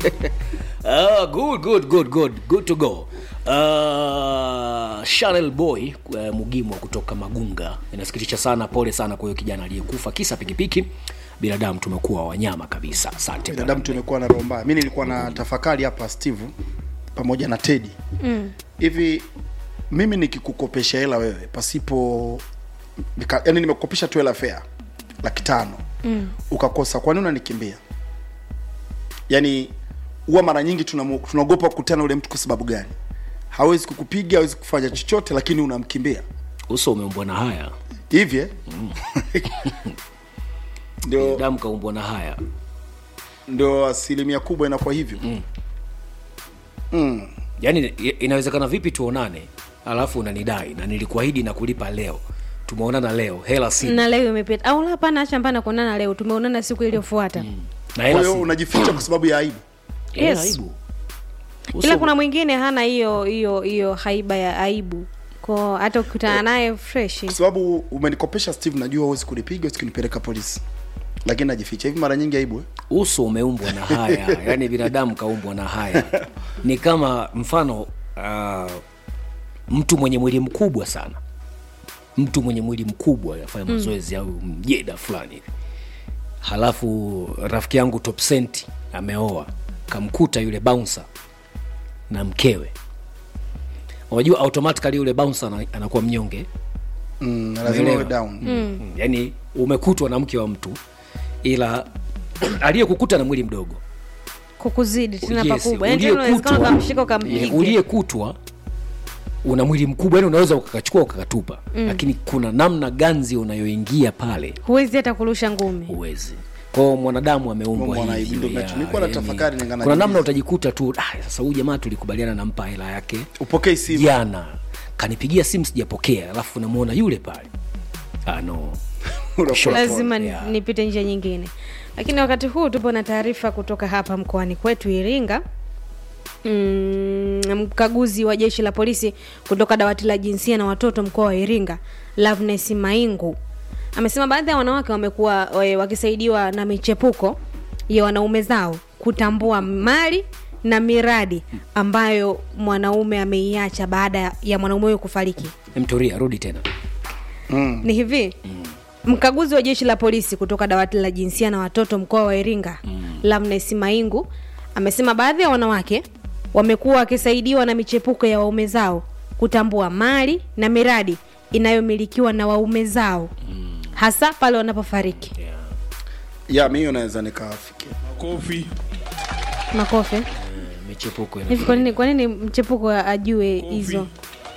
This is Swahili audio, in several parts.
Ah, good good good good good to go uh, Chanel Boy uh, Mugimwa kutoka Magunga inasikitisha sana pole sana kwa huyo kijana aliyekufa kisa pikipiki binadamu tumekuwa wanyama kabisa asante bwana. binadamu tumekuwa na roho mbaya mi nilikuwa na tafakari hapa steve pamoja na tedi hivi mimi nikikukopesha hela wewe pasipo nika, yani nimekukopesha tu hela fea laki tano mm. ukakosa kwani unanikimbia yani huwa mara nyingi tunamu- tunaogopa kukutana ule mtu kwa sababu gani hawezi kukupiga hawezi kufanya chochote lakini unamkimbia uso umeumbwa na haya hivi eh? ndio binadamu kaumbwa na haya ndio asilimia kubwa inakuwa hivyo mm. Mm. yaani i- inawezekana vipi tuonane alafu unanidai na nilikuahidi na kulipa leo tumeonana leo hela si na leo imepita au hapana acha hapana kuonana leo tumeonana siku iliyofuata na kwa hela hiyo si unajificha kwa sababu ya aibu Eh, Yes. aibu ila Uso- kuna mwingine hana hiyo hiyo hiyo haiba ya aibu ko hata ukikutana naye fresh kwa sababu umenikopesha steve najua huwezi kunipiga huwezi kunipeleka polisi lakini najificha hivi mara nyingi aibu eh? uso umeumbwa na haya yaani binadamu kaumbwa na haya ni kama mfano uh, mtu mwenye mwili mkubwa sana mtu mwenye mwili mkubwa afanya mazoezi au mjeda fulani hivi halafu rafiki yangu top senti ameoa kamkuta yule bouncer na mkewe unajua automatically yule bouncer ana- anakuwa mnyonge mm, lazima Umeelewa? uwe down mm. yani umekutwa na mke wa mtu ila aliyekukuta na mwili mdogo kukuzidi tena Yes, pakubwa yani tena unawezekana uliyekutwa- ukamshika Yeah, ukampige uliyekutwa una mwili mkubwa yani unaweza ukakachukua ukakatupa mm. lakini kuna namna ganzi unayoingia pale huwezi hata kurusha ngumi huwezi kwao mwanadamu ameumbwa Mungu ana hivyo, aibu, ndio ya, nacho- nilikuwa na yani, tafakari ningana kuna namna jiuliza. utajikuta tu ah, sasa huyu jamaa tulikubaliana nampa hela yake upokei simu jana kanipigia simu sijapokea alafu namuona yule pale ah, no Unakuwa Sure. lazima ni- Yeah. nipite njia nyingine lakini wakati huu tupo na taarifa kutoka hapa mkoani kwetu iringa mm, mkaguzi wa jeshi la polisi kutoka dawati la jinsia na watoto mkoa wa iringa lavnes maingu amesema baadhi ya wanawake wamekuwa eh, wakisaidiwa na michepuko ya wanaume zao kutambua mali na miradi ambayo mwanaume ameiacha baada ya mwanaume huyo kufariki mturia rudi tena ni hivi mkaguzi wa jeshi la polisi kutoka dawati la jinsia na watoto mkoa wa iringa mm. lamnes maingu amesema baadhi ya wanawake wamekuwa wakisaidiwa na michepuko ya waume zao kutambua mali na miradi inayomilikiwa na waume zao mm. hasa pale wanapofariki ya mi hiyo naweza nikafikia Kofi. makofe michepuko ina- hivi kwa nini kwa nini mchepuko ajue hizo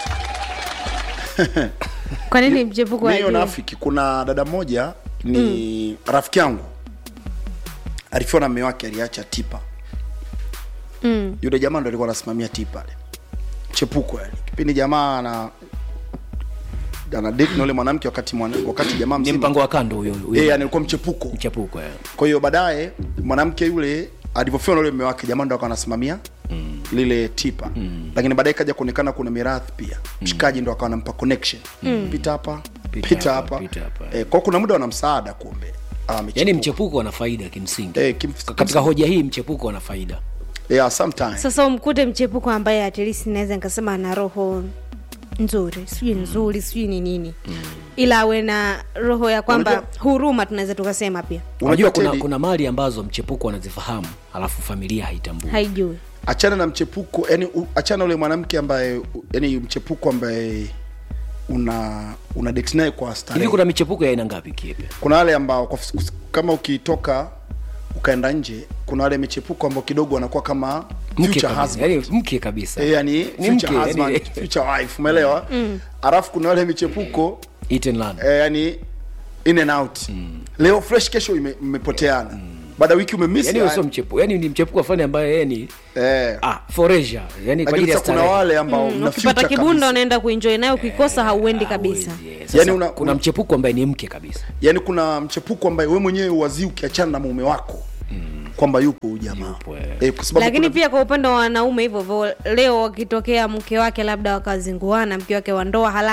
kwa nini mchepuko mi hiyo ajue nafiki kuna dada moja ni rafiki yangu alifiwa na mme wake aliacha tipa mm. yule jamaa ndo alikuwa anasimamia tipa ale chepuko yani kipindi jamaa ana ana date na yule mwanamke wakati mwana, wakati jamaa ni mzima mpango wa kando huyo huyo. eh yani alikuwa mchepuko mchepuko yeah. kwa hiyo baadaye mwanamke yule alivyofiwa na yule mume wake jamaa ndo akawa anasimamia mm. lile tipa mm. lakini baadaye kaja kuonekana kuna mirathi pia mshikaji ndo akawa anampa connection mm. pita hapa Pita pita hapa, hapa pita hapa. eh, kwa kuna muda wana msaada kumbe Ah, yaani michepuko. mchepuko ana faida kimsingi eh, kim, katika hoja hii mchepuko ana faida yeah, sometimes sasa umkute mchepuko ambaye atilisi naweza nikasema ana roho nzuri sijui nzuri sijui ni nini ila awe na roho ya kwamba Unajua- huruma tunaweza tukasema pia unajua kuna, Teddy, kuna mali ambazo mchepuko anazifahamu alafu familia haitambui haijui achana na mchepuko yani u- achana ule mwanamke ambaye u- yani mchepuko ambaye una una date naye kwa starehe hivi kuna michepuko ya aina ngapi kiepe kuna wale ambao kwa, kama ukitoka ukaenda nje kuna wale michepuko ambao kidogo wanakuwa kama mke future kabisa husband yani mke kabisa Eh, yani Ni future mke, husband yani- future wife umeelewa alafu kuna wale michepuko Eat and learn. eh, yani in and out leo fresh kesho ime- mmepoteana baada ya wiki umemiss yani huyo yani, sio mchepuko yani ni mchepuko afani ambaye yeye ni eh, ah, foreja yani kwa ajili lakini ya sasa kuna starehe. wale ambao mna ukipata future kibunda kabisa. unaenda kuenjoy nayo ukikosa hauendi kabisa Hawezi, yeah. Sasa Yani una- kuna una- mchepuko ambaye ni mke kabisa yani kuna mchepuko ambaye we mwenyewe wazi ukiachana na mume wako kwamba yupo huyu jamaa Yupo, eh. eh, kwa sababu lakini kuna- pia kwa upande wa wanaume hivyo hivyo leo wakitokea mke wake labda wakazinguana mke wake wa ndoa halali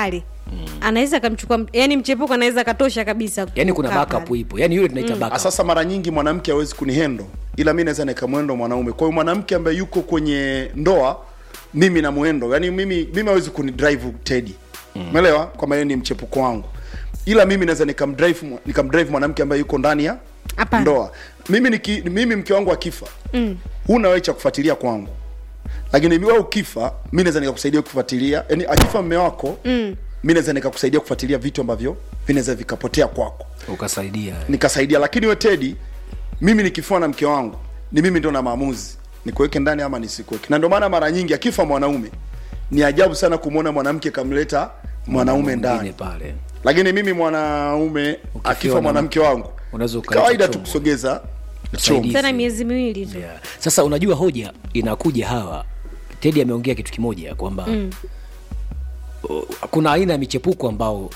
anaweza akamchukua yani mchepuko anaweza akatosha kabisa yani kuna kukaa backup pale. ipo yani yule tunaita Ah, backup sasa mara nyingi mwanamke hawezi kunihendo ila mi naweza nikamwendo mwanaume kwa hiyo mwanamke ambaye yuko kwenye ndoa mimi na mwendo yani mimi mimi hawezi kunidrive tedi umeelewa kwamba yeye ni mchepuko wangu ila mimi naweza nikamdrive mwa- nikamdrive mwanamke ambaye yuko ndani ya Hapana. ndoa mimi niki, mimi mke wangu akifa mm. huna wewe cha kufuatilia kwangu lakini wewe ukifa mi naweza nikakusaidia kufuatilia yani akifa mme wako mm. mi naweza nikakusaidia kufuatilia vitu ambavyo vinaweza vikapotea kwako ukasaidia nikasaidia lakini we tedi mimi nikifua na mke wangu ni mimi ndo na maamuzi nikuweke ndani ama nisikuweke na ndio maana mara nyingi akifa mwanaume ni ajabu sana kumwona mwanamke kamleta mwanaume Mwingine ndani pale lakini mimi mwanaume akifa na- mwanamke wangu unaweza ukaleta kawaida tu chombo. kusogeza Msaidizi. chombo tena miezi miwili tu yeah. sasa unajua hoja inakuja hawa tedi ameongea kitu kimoja kwamba mm. kuna aina ya michepuko ambao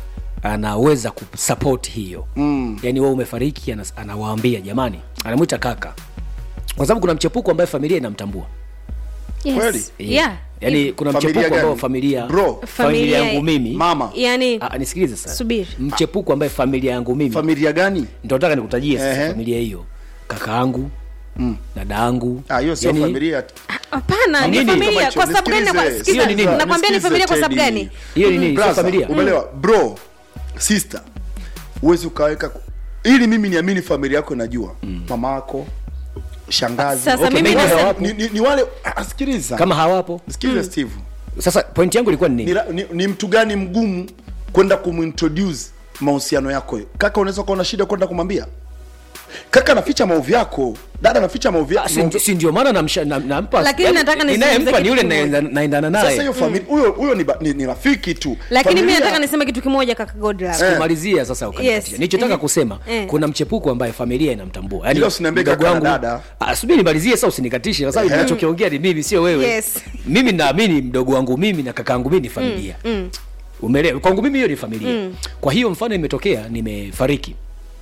anaweza kusupport hiyo mm. yaani wewe umefariki anas- anawaambia jamani anamwita kaka kwa sababu kuna mchepuko ambaye familia inamtambua yes. Kweli? yeah. yaani kuna Familia mchepuko ambao gani? familia Bro. familia Familia- yangu mimi mama yani Ah, nisikilize sasa Subiri. mchepuko ambaye familia yangu mimi familia gani ndo nataka nikutajie sasa Ehe. familia hiyo kaka yangu mm. dada yangu Ah, hiyo sio Yaani, familia hapana ni Nini? familia Kama kwa sababu gani nisikilize, nakwa- sikiza, hiyo ni nini? nakwambia ni Nisikize, familia kwa sababu Teddy. gani hiyo ni nini sio Brother, familia umeelewa bro sister huwezi ukaweka ili mimi niamini familia yako inajua mama yako shangazi Sasa Okay, mimi mengine nasema- hawapo. ni, ni, ni wale ah, sikiliza kama hawapo sikiliza steve sasa point yangu ilikuwa ni ni, nini ra- ni, ni mtu gani mgumu kwenda kumintroduce mahusiano yako kaka unaweza kuwa na shida kwenda kumwambia kaka anaficha maovu yako dada anaficha maovu Ah, yako si- si ndio maana namsha- nam- nampa Lakini yaani, nataka niseme ninayempa kitu ni yule kimoja. naenda- naendana sasa naye hiyo familia huyo huyo ni, ba- ni, ni rafiki tu lakini mi Familia- nataka niseme kitu kimoja kaka godlove Eh. kumalizia sasa ukanikatisha. Yes. nilichotaka Eh. kusema Eh. kuna mchepuko ambaye familia inamtambua Yaani, Ila usiniambie mdogo kaka na wangu- dada. Ah, subiri nimalizie sasa usinikatishe kwa sababu Eh. ninachokiongea ni mimi sio wewe Yes. mimi naamini mdogo wangu mimi na kaka yangu mimi ni familia umeelewa kwangu mimi hiyo ni familia kwa hiyo mfano imetokea nimefariki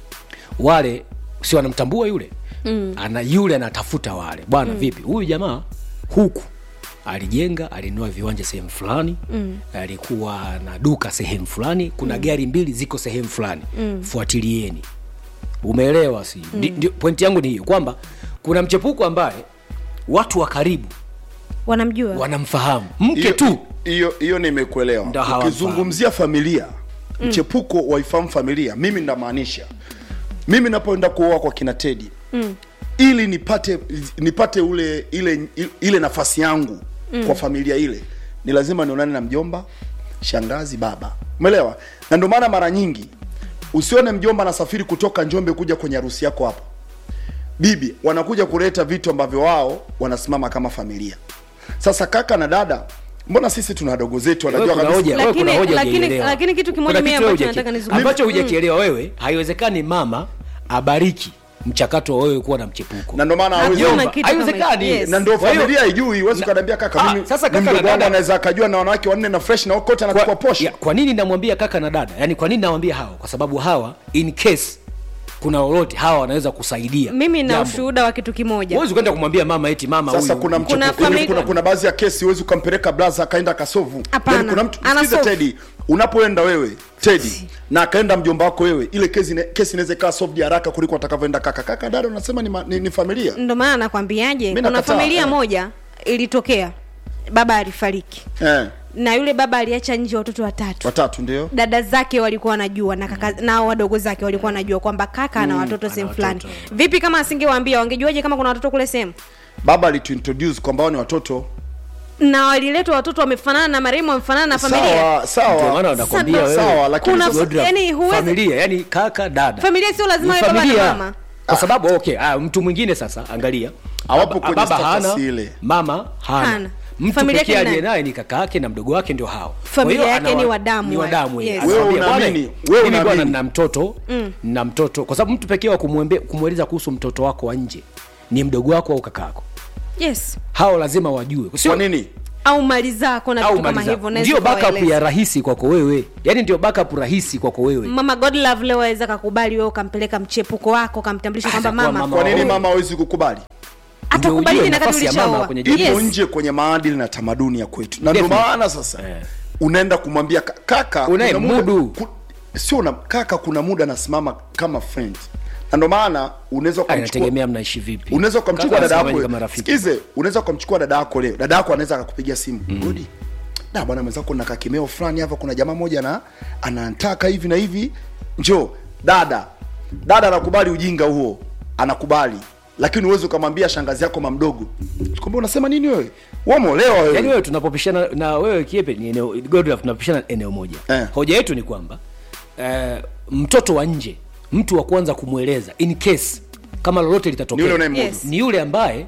wale si wanamtambua yule mm. ana yule anatafuta wale bwana mm. vipi huyu jamaa huku alijenga alinunua viwanja sehemu fulani mm. alikuwa na duka sehemu fulani kuna mm. gari mbili ziko sehemu fulani mm. fuatilieni umeelewa si mm. pointi yangu ni hiyo kwamba kuna mchepuko ambaye watu wa karibu wanamjua wanamfahamu mke Hiyo- tu hiyo hiyo nimekuelewa Ndo hawamfahamu. ukizungumzia familia mchepuko waifahamu familia mimi ndamaanisha mimi napoenda kuoa kwa kina tedi mm. ili nipate nipate ule ile ile nafasi yangu mm. kwa familia ile ni lazima nionane na mjomba shangazi baba umeelewa na ndio maana mara nyingi usione mjomba anasafiri kutoka njombe kuja kwenye harusi yako hapa bibi wanakuja kuleta vitu ambavyo wao wanasimama kama familia sasa kaka na dada mbona sisi tuna wadogo zetu Wewe wanajua kuna kabisa hoja- wewe kuna Lakini- hoja lakini- hujaielewa. lakini kitu kimoja Kuna mimi kitu wewe ambacho hujaki- nataka nizungumze. ambacho hujakielewa wewe haiwezekani mama abariki mchakato wa wewe kuwa na mchepuko na ndio maana hawezi- Hakuna Mjomba, kitu kama haiwezekani. hiyo. Yes. na ndio Kwa hiyo- familia haijui huwezi ukaniambia kaka Ah, mimi sasa ni kaka na mdogo wangu dada- anaweza akajua na wanawake wanne na fresh na kote anakupa kwa, posho ya, kwa nini namwambia kaka na dada yaani kwa nini nawambia hawa kwa sababu hawa in case kuna lolote hawa wanaweza kusaidia mimi na jambo. ushuhuda wa kitu kimoja huwezi kwenda kumwambia mama eti mama sasa huyu kuna, Kuna mchepuko- kuna, familia- kuna, kuna baadhi ya kesi huwezi ukampeleka blaza akaenda akasovu Hapana, Yaani kuna mtu ana sikiza solve. tedi unapoenda wewe tedi na akaenda mjomba wako wewe ile kesi ine- kesi inaweza ikawa solved haraka kuliko atakavyoenda kaka kaka dada unasema ni, ma- ni, ni familia ndo maana nakwambiaje Mimi kuna nakataa, familia eh. moja ilitokea baba alifariki eh, na yule baba aliacha nje watoto watatu watatu ndio dada zake walikuwa wanajua na kaka na wadogo zake walikuwa wanajua kwamba kaka ana watoto sehemu fulani vipi kama asingewaambia wangejuaje kama kuna watoto kule sehemu baba alituintroduce kwamba wao ni watoto na waliletwa watoto wamefanana na marehemu wamefanana na familia sawa ndio maana sawa wanakwambia Sasa- wewe sawa, lakini Kuna- sasa- Godra, yani huwezi- familia yani kaka dada familia sio lazima Ni wewe baba na familia. mama kwa sababu okay ah, mtu mwingine sasa angalia Hawapo Baba- kwenye baba status hana ile. mama hana, Hana. mtu Familia pekee yake ni aliye nani? naye ni kaka yake na mdogo wake ndio hao Familia Kwa hiyo yake anawa- ni wa damu ni wa wale. damu Yes. Anawaambia, Wewe "Bwana, unaamini? Wewe mimi bwana unaamini?" na mtoto na mtoto kwa sababu mtu pekee wa kumwembe- kumweleza kuhusu mtoto wako wa nje ni mdogo wako au kaka yako yes hao lazima wajue Sio- kwa nini au mali zako na au vitu kama mali zako. hivyo naweza ndio backup kuwaeleza. ya rahisi kwako wewe yani ndio backup rahisi kwako wewe mama godlove leo aweza kakubali wewe ukampeleka mchepuko wako ukamtambulisha kwamba Atakuwa mama mama kwa nini Wewe- mama hawezi kukubali Ndio atakubali ujue na nafasi ya mama katulishaoa kwenye ipo Yes. nje kwenye maadili na tamaduni ya kwetu na ndio Definitely. maana sasa Eh. unaenda kumwambia ka- kaka Unaye kuna muda- mudu. ku, sio na kaka kuna muda anasimama kama friend na ndio maana unaweza Ah, ukamchukua inategemea mnaishi vipi unaweza ukamchukua Kaka dada anasemaje yako kama rafiki sikize unaweza ukamchukua dada yako leo dada yako anaweza akakupigia simu mm. godi da bwana mwenzako na kakimeo fulani hapa kuna jamaa moja na anataka hivi na hivi njoo dada dada anakubali ujinga huo anakubali lakini uwezi ukamwambia shangazi yako mamdogo kwamba unasema nini wewe wamolewa wewe yaani wewe tunapopishana na wewe kiepe ni eneo Godlove tunapishana eneo moja Eh. hoja yetu ni kwamba eh, mtoto wa nje mtu wa kwanza kumweleza in case kama lolote ni litatokea yule unayemudu Yes. ni yule ambaye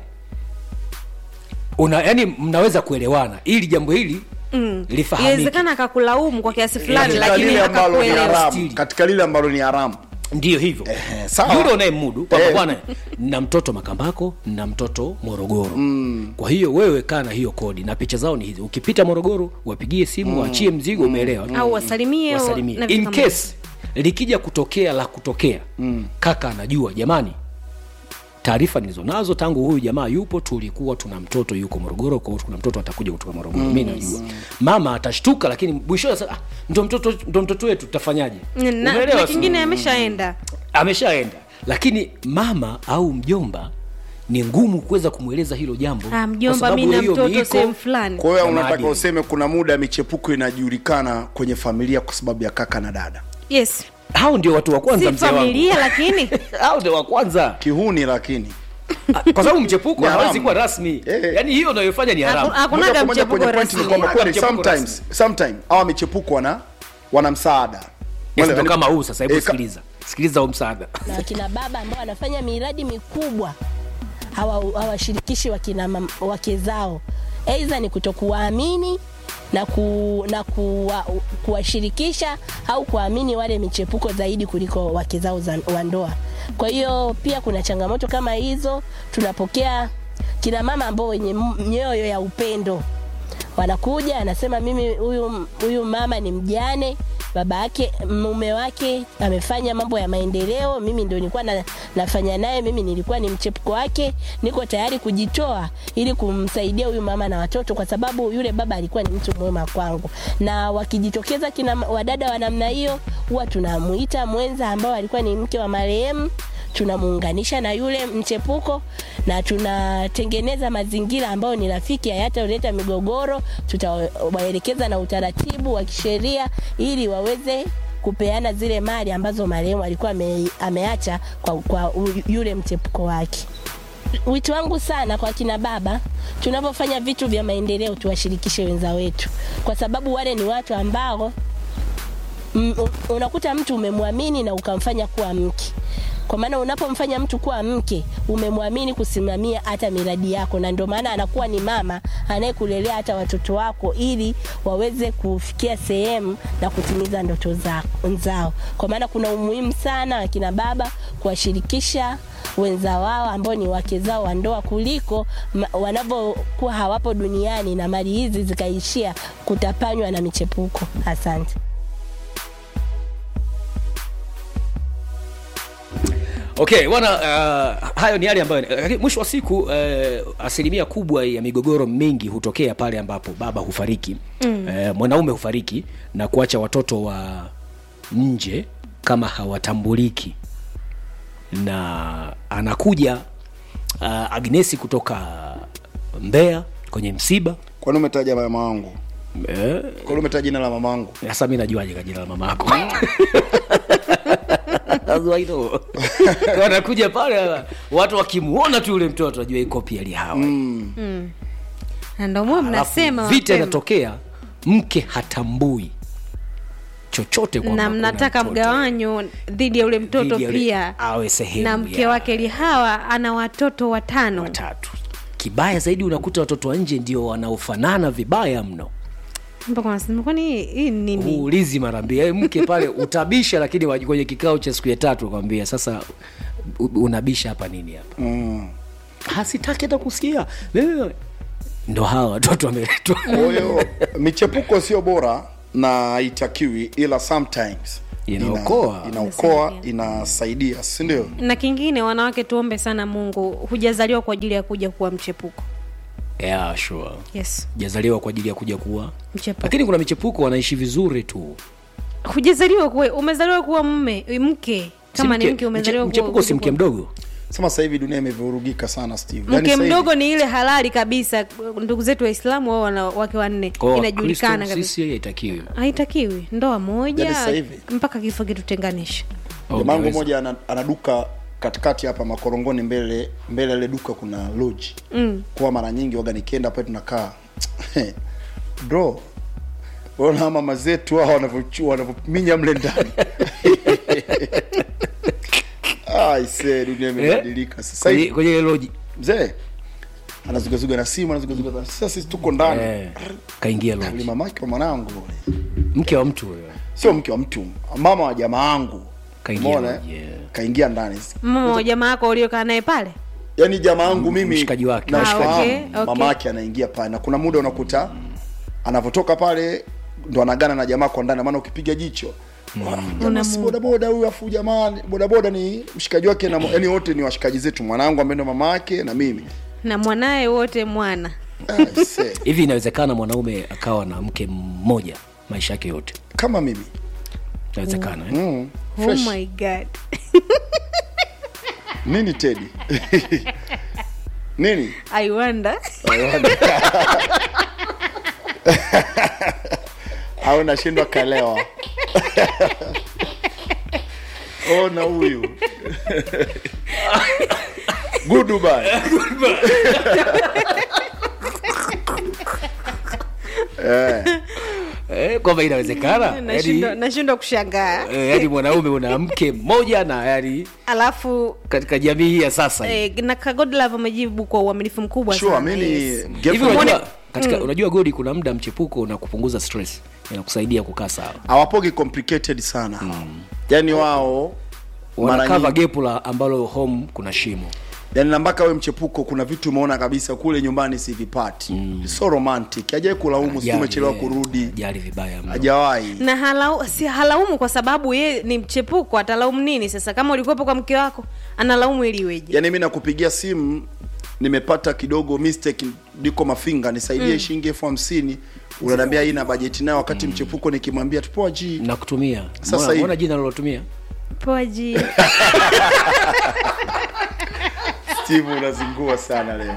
una yani mnaweza kuelewana ili jambo hili mm. lifahamike inawezekana akakulaumu kwa kiasi fulani katika lakini lile ambalo ni akakuelewa haramu Stili. katika lile ambalo ni haramu ndio hivyo Ehe, sawa. yule unayemudu kwamba Eh. bwana na mtoto makambako na mtoto morogoro mm. kwa hiyo wewe kaa na hiyo kodi na picha zao ni hizi ukipita morogoro wapigie simu mm. waachie mzigo umeelewa au wasalimie au- wasalimie na vitu in kama case likija kutokea la kutokea mm. kaka anajua jamani taarifa nilizonazo tangu huyu jamaa yupo tulikuwa tuna mtoto yuko morogoro kwa hiyo kuna mtoto atakuja kutoka morogoro mm. mi najua mama atashtuka lakini mwishowe sasa ah, ndo mtoto ndo mtoto wetu tutafanyaje na, na Umeelewa? kingine ameshaenda ameshaenda lakini mama au mjomba ni ngumu kuweza kumweleza hilo jambo ah, kwa mjomba sababu mi na hiyo mtoto miiko- sehemu fulani kwa hiyo Ya unataka maadili. useme kuna muda michepuko inajulikana kwenye familia kwa sababu ya kaka na dada yes hao ndio watu wa kwanza si mzee wangu familia lakini hao ndio wa kwanza kihuni lakini Ah, kwa sababu mchepuko Ni hawezi haramu. kuwa rasmi Eh. yaani hiyo unayofanya ni haramu Haku- hakunaga Moja kwa moja mchepuko kwenye point ni rasmi kwamba Hakunaga kweli mchepuko sometimes sometime hawa michepuko wana wana msaada Yes, Wale- ndo kama huu sasa hebu Eh, ka- sikiliza sikiliza huu msaada na wakina baba ambao wanafanya miradi mikubwa hawa- hawashirikishi wakina mam- wake zao, aidha ni kutokuwaamini na, ku, na kuwa, kuwashirikisha au kuamini wale michepuko zaidi kuliko wake zao za- wa ndoa. Kwa hiyo pia kuna changamoto kama hizo. Tunapokea kina mama ambao wenye m- mioyo ya upendo wanakuja anasema mimi huyu huyu mama ni mjane baba yake mume wake amefanya mambo ya maendeleo mimi ndio nilikuwa na, nafanya naye mimi nilikuwa ni mchepuko wake niko tayari kujitoa ili kumsaidia huyu mama na watoto kwa sababu yule baba alikuwa ni mtu mwema kwangu na wakijitokeza kina wadada wa namna hiyo huwa tunamuita mwenza ambao alikuwa ni mke wa marehemu tunamuunganisha na yule mchepuko na tunatengeneza mazingira ambayo ni rafiki hayataleta migogoro tutawaelekeza na utaratibu wa kisheria ili waweze kupeana zile mali ambazo marehemu alikuwa ame, ameacha kwa, kwa u- yule mchepuko wake wito wangu sana kwa kina baba tunapofanya vitu vya maendeleo tuwashirikishe wenza wetu kwa sababu wale ni watu ambao m- u- unakuta mtu umemwamini na ukamfanya kuwa mke kwa maana unapomfanya mtu kuwa mke umemwamini kusimamia hata miradi yako na ndio maana anakuwa ni mama anayekulelea hata watoto wako ili waweze kufikia sehemu na kutimiza ndoto za- zao kwa maana kuna umuhimu sana wakina baba kuwashirikisha wenza wao ambao ni wake zao wa ndoa kuliko ma- wanavyokuwa hawapo duniani na mali hizi zikaishia kutapanywa na michepuko asante okay bwana uh, hayo ni yale ambayo lakini mwisho wa siku uh, asilimia kubwa ya migogoro mingi hutokea pale ambapo baba hufariki mm. uh, mwanaume hufariki na kuacha watoto wa nje kama hawatambuliki na anakuja uh, agnesi kutoka mbeya kwenye msiba kwani umetaja mama wangu eh, kwani umetaja jina la mama wangu sasa mi najuaje ka jina la mama yako That's why I know. wanakuja pale watu wakimuona tu yule mtoto wajua iko pia lihawa na ndio mwe mnasema Alafu vita mapema. inatokea mke hatambui chochote kwamba na kuna mnataka mtoto. mgawanyo dhidi ya ule mtoto Dhidi ya yule- pia awe sehemu na mke ya wake lihawa ana watoto watano watatu kibaya zaidi unakuta watoto wa nje ndio wanaofanana vibaya mno mpaka wanasema kwani hii- hii ni nini uulizi mara mbili Yaani mke pale utabisha lakini waji- kwenye kikao cha siku ya tatu kwambia sasa u- unabisha hapa nini hapa mm. hasitaki hata kusikia Wewe- ndo hawa watoto wameletwa kwa hiyo michepuko sio bora na haitakiwi ila sometimes Inaokoa. ina, inaokoa inasaidia si ndio na kingine wanawake tuombe sana mungu hujazaliwa kwa ajili ya kuja kuwa mchepuko yeah, sure yes jazaliwa kwa ajili ya kuja kuwa mchepuko lakini kuna michepuko wanaishi vizuri tu hujazaliwa kuwa umezaliwa kuwa mme mke kama Si ni mke umezaliwa mche- mchepuko si mke mdogo sema sasa hivi dunia imevurugika sana steve Yaani mke sasa hivi- mdogo ni ile halali kabisa ndugu zetu waislamu wao wana wake wanne Kwa inajulikana Wakristo kabisa sisi haitakiwi haitakiwi ndoa moja Yaani sasa hivi- mpaka kifo kitutenganisha Oh, jamangu unaweza. moja ana, ana duka katikati hapa makorongoni mbele mbele ya ile duka kuna lodge mm. kwa mara nyingi waga nikienda pale tunakaa bro ona mama zetu hao wanavyochu- wanavyominya mle ndani aise dunia imebadilika sasa kwenye hivi kwenye ile loji mzee anazugazuga na simu anazugazuga na sasa sisi tuko ndani eh, kaingia ni loji mamake wa mwanangu ule mke wa mtu huyo sio mke wa mtu mama wa jamaa wangu Kaingia Umeona, lodge, eh? yeah. kaingia ndani mama wa jamaa yako uliokaa naye pale yaani jamaa wangu mimi mshikaji wake. namfahamu, Ah, okay, okay. mama yake anaingia pale na kuna muda unakuta anavyotoka pale ndo anagana na jamaa kwa ndani maana ukipiga jicho jamaa si bodaboda huyu afu jamaa bodaboda ni mshikaji wake na yani wote ni washikaji zetu mwanangu ambaye ndo mama yake na mimi na mwanaye wote mwana Ah, see. hivi inawezekana mwanaume akawa na mke mmoja maisha yake yote kama mimi inawezekana eh? mm, oh fresh. my god nini tedi nini i wonder au nashindwa kalewa ona huyu goodbye eh, eh, kwamba inawezekana nashindwa yani, nashindwa kushangaa eh, yani mwanaume una mke mmoja na yani alafu katika jamii hii ya sasa hii. eh, na kagodlove amejibu kwa uaminifu mkubwa sure sana mimi yes. ni hivi girlfriend- unajua katika unajua godi kuna muda mchepuko na kupunguza stress inakusaidia kukaa sawa hawapogi complicated sana yani wao mara wanakava nyingi gepu la ambalo home kuna shimo yani na mpaka we mchepuko kuna vitu umeona kabisa kule nyumbani sivipati mm. so romantic hajawai kulaumu si Ajali, umechelewa eh, kurudi ajali vibaya mno. hajawahi na halau, si halaumu kwa sababu ye ni mchepuko atalaumu nini sasa kama ulikuwepo kwa mke wako analaumu ili iweje yani mi nakupigia simu nimepata kidogo mistake niko mafinga nisaidie mm. shilingi elfu hamsini unaniambia hii na bajeti nayo wakati mchepuko nikimwambia tupoa ji na kutumia Sasa Mbona- hivi- mbona jina lilotumia poji steve unazingua sana leo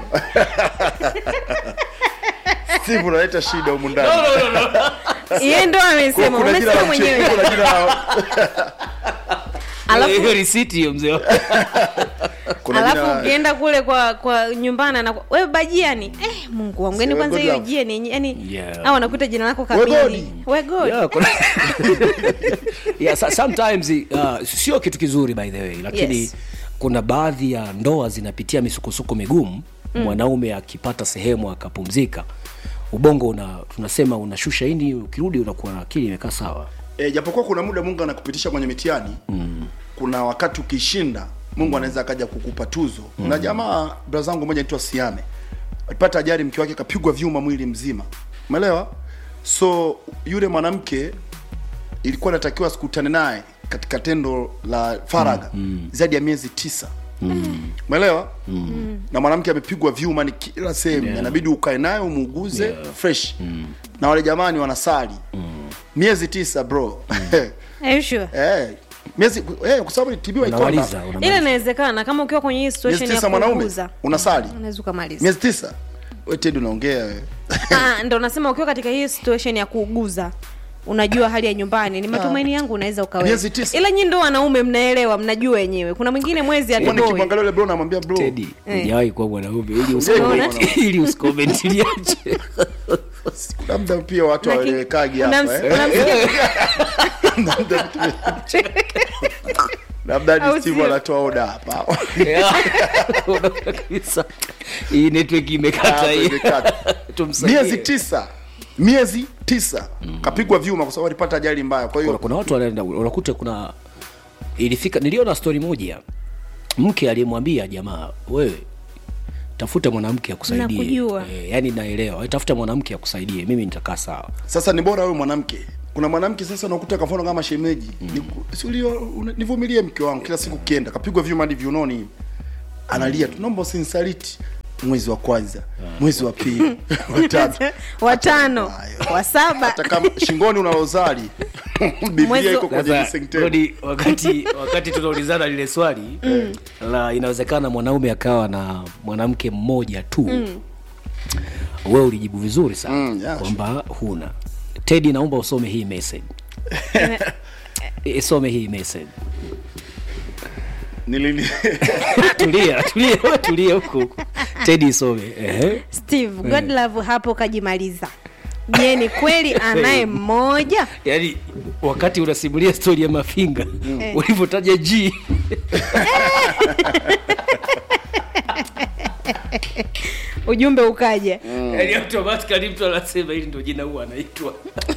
steve unaleta shida humu ndani ye ndo Kwa- amesema kuna jina umesema la mwenyewe mchepuko na jina la Alafu- hiyo risiti hiyo mzee wangu. kuna alafu jina ukienda kule kwa kwa nyumbani na we bajiani eh, mungu wangu yani Si kwanza we hiyo God love. jiani yani Yeah. au anakuta jina lako We kamili God. we God. Yeah, kuna- yeah, so- sometimes uh, sio kitu kizuri by the way lakini Yes. kuna baadhi ya ndoa zinapitia misukosuko migumu mm. mwanaume akipata sehemu akapumzika ubongo una tunasema unashusha ini ukirudi unakuwa na akili imekaa sawa e, japokuwa kuna muda mungu anakupitisha kwenye mitihani mm. kuna wakati ukishinda mungu anaweza akaja kukupa tuzo mm. na jamaa bra zangu moja naitwa siame alipata ajali mke wake kapigwa vyuma mwili mzima umeelewa so yule mwanamke ilikuwa natakiwa sikutane naye katika tendo la faraga mm. mm. zaidi ya miezi tisa umeelewa mm. na mwanamke amepigwa vyuma ni kila sehemu yeah. inabidi ukae naye umuuguze yeah. fresh mm. na wale jamani wanasali mm. miezi tisa bro Are you sure? eh, miezi eh, kwa sababu tibiwa unamaliza ikonda ila unamaliza. inawezekana kama ukiwa kwenye hii miezi situation ya tisa mwanaume kuuguza unasali unaweza ukamaliza miezi tisa we tedi unaongea wewe Ah, ndo nasema ukiwa katika hii situation ya kuuguza unajua hali ya nyumbani ni matumaini yangu unaweza Miezi ukaweza tisa. ila nyi ndo wanaume mnaelewa mnajua wenyewe kuna mwingine mwezi Huwa atoboi nikimwangalia yule bro namwambia bro Teddy, Eh. hujawahi kuwa mwanaume ili Unaona? usicomment- ili usicomment liache labda pia watu Laki- hawelewekagi hapa unams- eh. unamsikia- labda Au ni Steve sio? anatoa oda hapa Unaona kabisa hii network imekata Hapa hii imekata. Tumsaidie. miezi tisa miezi tisa kapigwa vyuma kwa sababu alipata ajali mbaya kwa kuna, hiyo kuna watu wanaenda unakuta kuna ilifika niliona story moja mke aliyemwambia jamaa wewe tafuta mwanamke akusaidie Nakujua. e, yani naelewa "Wewe tafuta mwanamke akusaidie mimi nitakaa sawa sasa ni bora wewe mwanamke kuna mwanamke sasa unakuta kwa mfano kama shemeji Niku- si ulio- una- nivumilie mke wangu kila siku kienda kapigwa vyuma hadi viunoni hivi analia tu naomba usinisaliti mwezi wa kwanza mwezi wa pili watatu watano wa saba hata kama shingoni una rozari biblia Mwezi- iko kwenye Sasa, visenteni Rodi, wakati wakati tunaulizana lile swali la inawezekana mwanaume akawa na mwanamke mmoja tu wewe ulijibu vizuri sana Mm, yeah, kwamba huna tedi naomba usome hii message isome hii message nilini tulia tulia wewe tulia huko huko tedi isome ehe steve godlove hapo kajimaliza je ni kweli anaye mmoja yaani wakati unasimulia stori ya mafinga ulivyotaja g ujumbe ukaja yaani automatically mtu anasema hili ndio jina huwa anaitwa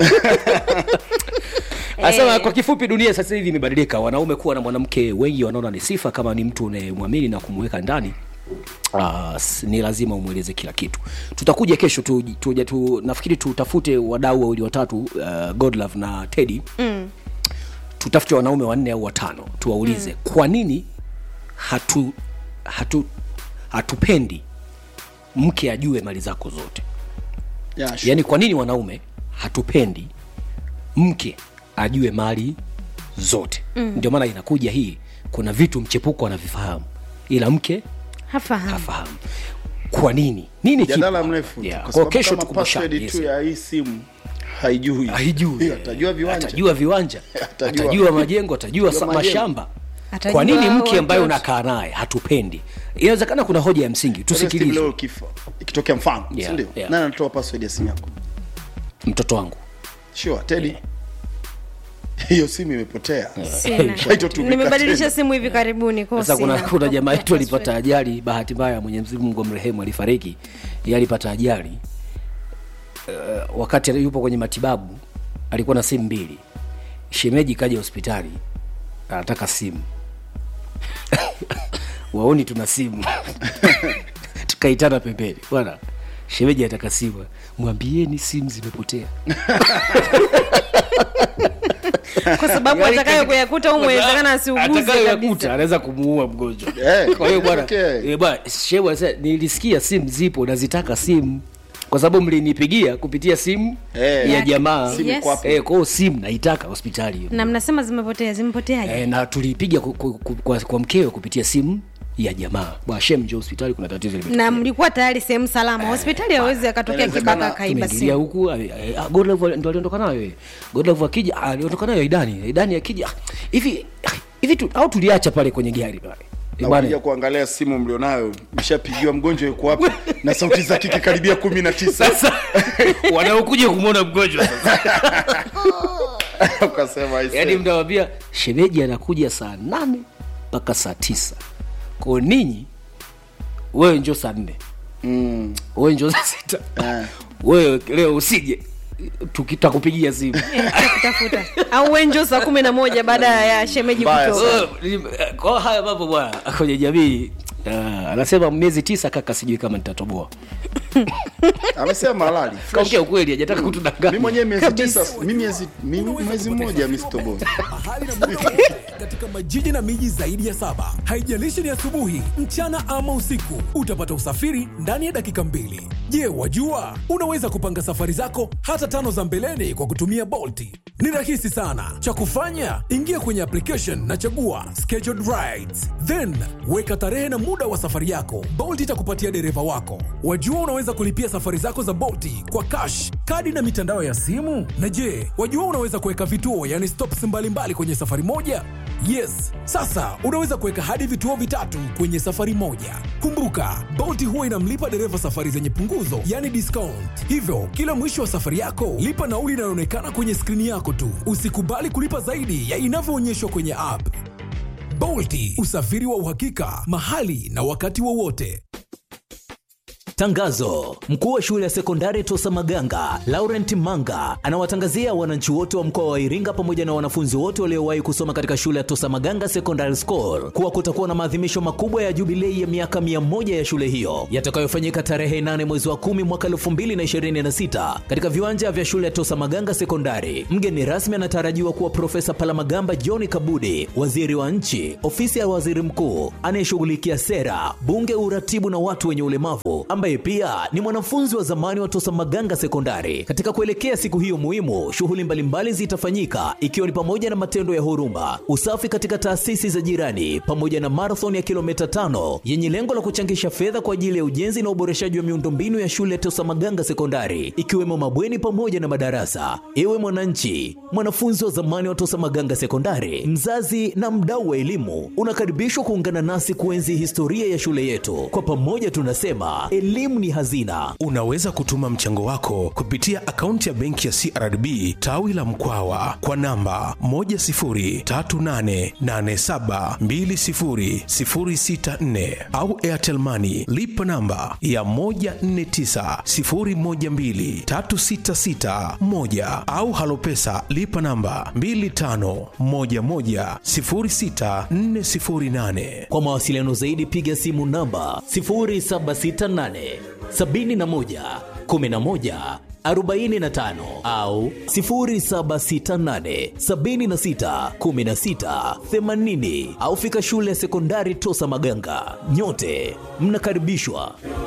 Asema kwa kifupi, dunia sasa hivi imebadilika. Wanaume kuwa na mwanamke wengi wanaona ni sifa, kama ni mtu unayemwamini na kumweka ndani Uh, ni lazima umweleze kila kitu. Tutakuja kesho tu, tu, tu, nafikiri tutafute wadau wawili watatu, uh, Godlove na Teddy mm. tutafute wanaume wanne au watano tuwaulize mm. kwa nini hatu, hatu hatupendi mke ajue mali zako zote yeah, sure. yaani kwa nini wanaume hatupendi mke ajue mali zote mm. ndio maana inakuja hii kuna vitu mchepuko anavifahamu ila mke hafahamu hafahamu kwa nini nini kipo? jadala mrefu Yeah, kwa kwa sababu kesho kama tukumbushane, password yes. tu ya hii simu haijui haijui Hiyo, atajua viwanja atajua viwanja Atajua. atajua majengo atajua sa- majengo. mashamba Atajua kwa nini mke ambaye watoto. unakaa naye hatupendi inawezekana kuna hoja ya msingi Steve, tusikilize leo kifa ikitokea mfano Yeah, si ndio yeah. nani anatoa password ya simu yako mtoto wangu sure teddy hiyo simu imepotea Sina. Haitotumika nimebadilisha tena. simu hivi karibuni kwa sasa kuna, sina. kuna jamaa yetu alipata ajali bahati mbaya mwenyezi mungu amrehemu alifariki yeye alipata ajali uh, wakati yupo kwenye matibabu alikuwa na simu mbili shemeji kaja hospitali anataka simu waoni tuna simu tukaitana pembeni bwana shemeji anataka simu mwambieni simu zimepotea kwa sababu Yaani atakayo katika- kuyakuta au mwezekana asiuguze atakayoyakuta kabisa anaweza kumuua mgonjwa Eh, kwa hiyo bwana okay. eh, bwana shehu anasema nilisikia simu zipo nazitaka simu kwa sababu mlinipigia kupitia simu Eh, ya Ya- jamaa simu Yes. iko hapo. eh, kwa hiyo simu naitaka hospitali hiyo na mnasema zimepotea zimepoteaje eh, na tulipiga ku, ku, ku, kwa, kwa mkewe kupitia simu ya jamaa bwana shem njoo hospitali kuna tatizo limetokea na mlikuwa tayari sehemu salama hospitali hawezi akatokea inawezekana kibaka akaiba tumeingilia simu huku eh, eh, ah, Godlove ndo aliondoka nayo eh. Godlove akija ah, aliondoka nayo Idani Idani akija ah, hivi ah, hivi tu, au tuliacha pale kwenye gari pale Eh, na bwana, ukija kuangalia simu mlionayo mshapigiwa mgonjwa yuko wapi na sauti za kike karibia kumi na tisa sasa wanaokuja kumwona mgonjwa sasa ukasema aise. yaani mtawambia shemeji anakuja saa nane mpaka saa tisa kwao ninyi wewe njo saa nne Mm, wewe njo saa sita eh. wewe leo usije tukitakupigia simu kutafuta au wenjo saa kumi na moja baada ya shemeji Mbaya kutoka sana. Wewe, ni- kwa haya mambo bwana kwenye jamii uh, anasema miezi tisa kaka sijui kama nitatoboa amesema halali kaongea ukweli hajataka mi kutudanganya mwenyewe miezi Kabisa. tisa mi miezi mi- mwezi mmoja mistobo mahali na muda wote katika majiji na miji zaidi ya saba. Haijalishi ni asubuhi, mchana ama usiku, utapata usafiri ndani ya dakika mbili. Je, wajua unaweza kupanga safari zako hata tano za mbeleni kwa kutumia Bolti? Ni rahisi sana. Cha kufanya, ingia kwenye application na chagua scheduled rides, then weka tarehe na muda wa safari yako. Bolt itakupatia dereva wako. Wajua unaweza kulipia safari zako za Bolti kwa cash, kadi na mitandao ya simu. Na je, wajua unaweza kuweka vituo, yani stops mbalimbali kwenye safari moja? Yes, sasa unaweza kuweka hadi vituo vitatu kwenye safari moja. Kumbuka, Bolt huwa inamlipa dereva safari zenye punguzo, yani discount. Hivyo, kila mwisho wa safari yako, lipa nauli inayoonekana kwenye skrini yako tu. Usikubali kulipa zaidi ya inavyoonyeshwa kwenye app. Bolti, usafiri wa uhakika, mahali na wakati wowote. Tangazo: mkuu wa shule ya sekondari Tosa Maganga Laurent Manga anawatangazia wananchi wote wa mkoa wa Iringa pamoja na wanafunzi wote waliowahi kusoma katika shule ya Tosa Maganga Secondary School kuwa kutakuwa na maadhimisho makubwa ya jubilei ya miaka mia moja ya shule hiyo yatakayofanyika tarehe 8 mwezi wa 10 mwaka 2026 katika viwanja vya shule ya Tosa Maganga Sekondari. Mgeni rasmi anatarajiwa kuwa Profesa Palamagamba John Kabudi, waziri wa nchi, ofisi ya waziri mkuu anayeshughulikia sera, bunge, uratibu na watu wenye ulemavu, ambaye pia ni mwanafunzi wa zamani wa Tosa Maganga Sekondari. Katika kuelekea siku hiyo muhimu, shughuli mbalimbali zitafanyika ikiwa ni pamoja na matendo ya huruma, usafi katika taasisi za jirani, pamoja na marathon ya kilomita tano yenye lengo la kuchangisha fedha kwa ajili ya ujenzi na uboreshaji wa miundombinu ya shule ya Tosa Maganga Sekondari, ikiwemo mabweni pamoja na madarasa. Ewe mwananchi, mwanafunzi wa zamani wa Tosa Maganga Sekondari, mzazi na mdau wa elimu, unakaribishwa kuungana nasi kuenzi historia ya shule yetu. Kwa pamoja tunasema elimu ni hazina. Unaweza kutuma mchango wako kupitia akaunti ya benki ya CRDB tawi la Mkwawa kwa namba 10388720064 au Airtel Money lipa namba ya 1490123661 au Halopesa lipa namba 25110648. Kwa mawasiliano zaidi piga simu namba 0768 71 11 45 au 0768 76 16 80 au fika shule ya sekondari Tosa Maganga. Nyote mnakaribishwa.